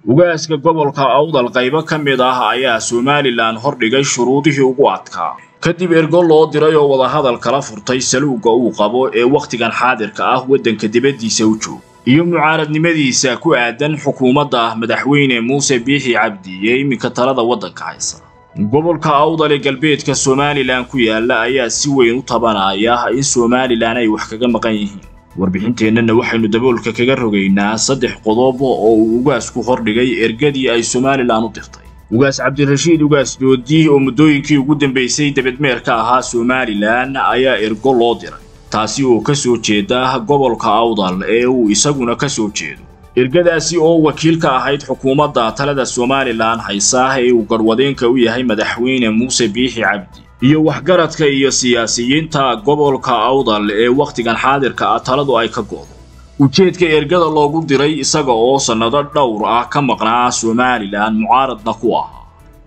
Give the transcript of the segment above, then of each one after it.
ugaaska gobolka awdal qaybo ka mid ah ayaa somalilan hordhigay shuruudihii ugu adkaa kadib ergo loo diray oo wadahadal kala furtay saluugga uu qabo ee wakhtigan xaadirka ah waddanka dibaddiisa u joog iyo mucaaradnimadiisa ku aadan xukuumadda madaxweyne muuse biixi cabdi ee iminka talada waddanka haysa gobolka awdal ee galbeedka somalilan ku yaala ayaa si weyn u tabanaya in somalilan ay wax kaga maqan yihiin warbixinteennana waxaynu daboolka kaga rogaynaa saddex qodob oo uu ugaasku hordhigay ergadii ay somalilan u dirtay ugaas cabdirashiid ugaas doodi oo muddooyinkii ugu dambaysay debedmeerka ahaa somalilan ayaa ergo loo diray taasi oo ka soo jeeda gobolka awdal ee uu isaguna ka soo jeedo ergadaasi oo wakiil ka ahayd xukuumadda talada somalilan haysa ee uu garwadeenka u yahay madaxweyne muuse biixi cabdi iyo waxgaradka iyo siyaasiyiinta gobolka awdal ee wakhtigan xaadirka ah taladu ay ka go'do ujeedka ergada loogu diray isaga oo sannado dhowr ah ka maqnaa somalilan mucaaradna ku ahaa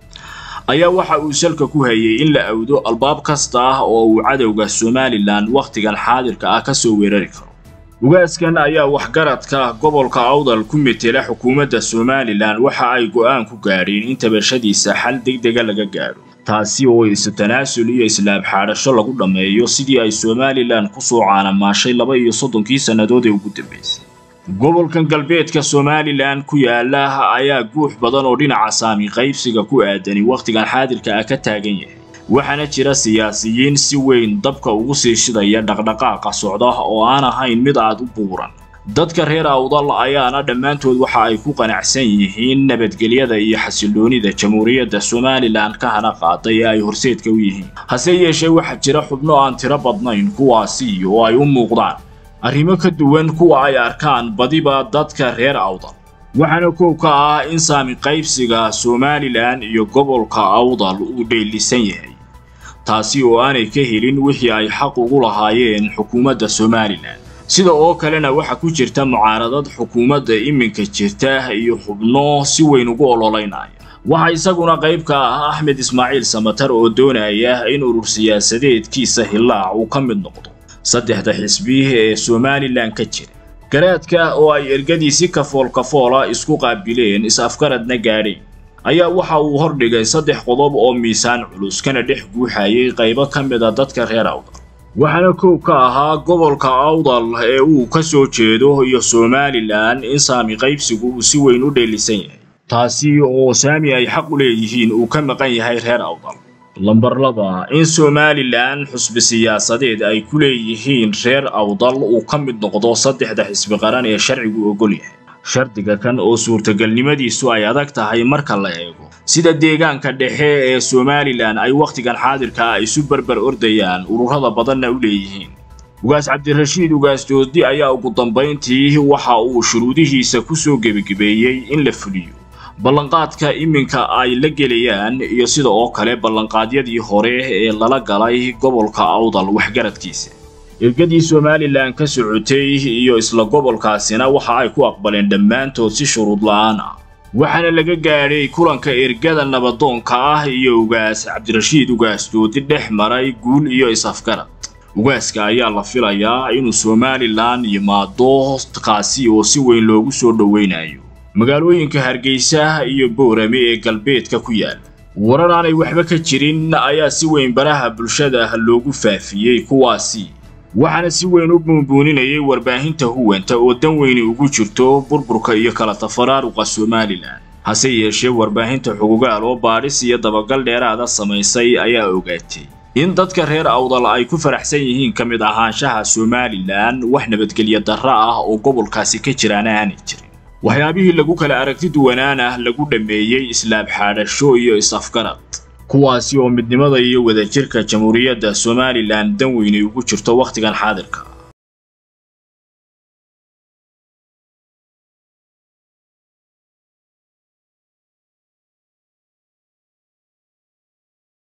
ayaa waxa uu salka ku hayay in la awdo albaab kasta ah oo uu cadowga somalilan wakhtigan xaadirka ah ka soo weerari karo ugaaskan ayaa waxgaradka gobolka awdal ku metela xukuumadda somalilan waxa ay go'aan ku gaadheen in tabashadiisa xal degdega laga gaadho taasi oo isu tanaasul iyo islaab xaadhasho lagu dhammeeyo sidii ay somalilan ku soo caanamaashay laba iyo soddonkii sannadood ee ugu dambaysay gobolkan galbeedka somalilan ku yaala ayaa guux badan oo dhinaca saami qaybsiga ku aadani wakhtigan xaadirka ah ka taagan yahay waxaana jira siyaasiyiin si weyn dabka ugu sii shidaya dhaqdhaqaaqa socda oo aan ahayn mid aad u buuran dadka reer awdal ayaana dhammaantood waxa ay ku qanacsan yihiin nabadgelyada iyo xasilloonida jamhuuriyadda somalilan ka hana qaaday ee ay horseedka u yihiin hase yeeshee waxaa jira xubno aan tiro badnayn kuwaasi oo ay u muuqdaan arrimo ka duwan kuwa ay arkaan badiba dadka reer awdal waxaana koow ka ah in saami qaybsiga somalilan iyo gobolka awdal uu dheelisan yahay taasi oo aanay ka helin wixii ay xaq ugu lahaayeen xukuumadda somalilan sida oo kalena waxaa ku jirta mucaaradad xukuumadda iminka jirta iyo xubno si weyn ugu ololaynaya waxaa isaguna qayb ka ah axmed ismaaciil samatar oo doonaya in urur siyaasadeedkiisa hillaac uu ka mid noqdo saddexda xisbi ee somalilan ka jira garaadka oo ay ergadii si kafool kafoola isku qaabileen is-afgaradna gaadheen ayaa waxa uu hordhigay saddex qodob oo miisaan culus kana dhex guuxayay qaybo ka mid a dadka reer awdal waxaana koow ka ahaa gobolka awdal ee uu ka soo jeedo iyo somalilan in saami qaybsigu uu si weyn u dheelisan yahay taasi oo saami ay xaq u leeyihiin uu ka maqan yahay reer awdal lambar laba in somalilan xusbi siyaasadeed ay ku leeyihiin reer awdal uu ka mid noqdo saddexda xisbi qaran ee sharcigu ogol yahay shardiga kan oo suurtagalnimadiisu ay adag tahay marka la eego sida deegaanka dhexe ee somalilan ay wakhtigan xaadirka ah isu berber ordayaan ururada badanna u leeyihiin ugaas cabdirashiid ugaas doodi ayaa ugu dambayntii waxa uu shuruudihiisa ku soo gebagebeeyey in la fuliyo ballanqaadka iminka ay la gelayaan iyo sida oo kale ballanqaadyadii hore ee lala galay gobolka awdal waxgaradkiisa ergadii somalilan ka socotay iyo isla gobolkaasina waxa ay ku aqbaleen dhammaantood si shuruud la'aan ah waxaana laga gaadhay kulanka ergada nabadoonka ah iyo ugaas cabdirashiid ugaas doodi dhex maray guul iyo is-afgarad ugaaska ayaa la filayaa inuu somalilan yimaado kaasi oo si weyn loogu soo dhowaynayo magaalooyinka hargeysa iyo boorame ee galbeedka ku yaala warar aanay waxba ka jirin ayaa si weyn baraha bulshada loogu faafiyey kuwaasi waxaana si weyn u buunbuuninayay warbaahinta huwanta oo dan weyni ugu jirto burburka iyo kala tafaraaruqa somalilan hase yeeshee warbaahinta xugugaal oo baadhis iyo dabagal dheeraada samaysay ayaa ogaatay in dadka reer awdal ay ku faraxsan yihiin ka mid ahaanshaha somalilan wax nabadgelyo darro ah oo gobolkaasi ka jiraana aanay jirin waxyaabihii lagu kala aragti duwanaana lagu dhammeeyey islaab xaadhasho iyo is-afgarad kuwaasi oo midnimada iyo wadajirka jamhuuriyadda somalilan dan weynay ugu jirto wakhtigan xaadirka